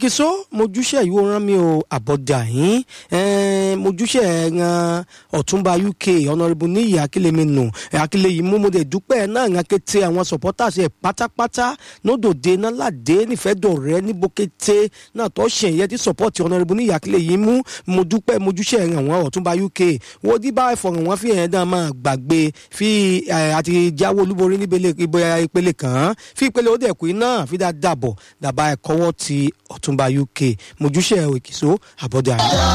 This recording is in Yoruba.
òkìkíso mojúṣe ìwé rán mi ò àbọ̀dà yín mojúṣe ẹ̀ràn ọ̀túnba uk ọ̀nàrẹ́bù níyì akílẹ̀mẹ́nu akílẹ̀yìí mú mo dẹ̀ dúpẹ́ náà ń kété àwọn supporters ẹ̀ pátápátá nódòdé náà ládé nífẹ̀ẹ́dọ̀rẹ́ níbókété náà tó ṣe ìyẹn tí support ọ̀nàrẹ́bù níyì akílẹ̀yìí mú mo dúpẹ́ mojúṣe ẹ̀ràn àwọn ọ̀túnba uk wo dí bá ẹ̀fọ̀ràn wọn fi ẹ̀yẹn náà máa gbàgbé fi àti jáwé olúborí níbele ìpele kan fi ìpele ó dẹ̀ kú iná fi dáadáa bọ̀ dàbá ẹ̀kọ́wọ́ ti ọ̀túnba uk mojúṣe òkìso àbọ̀dà.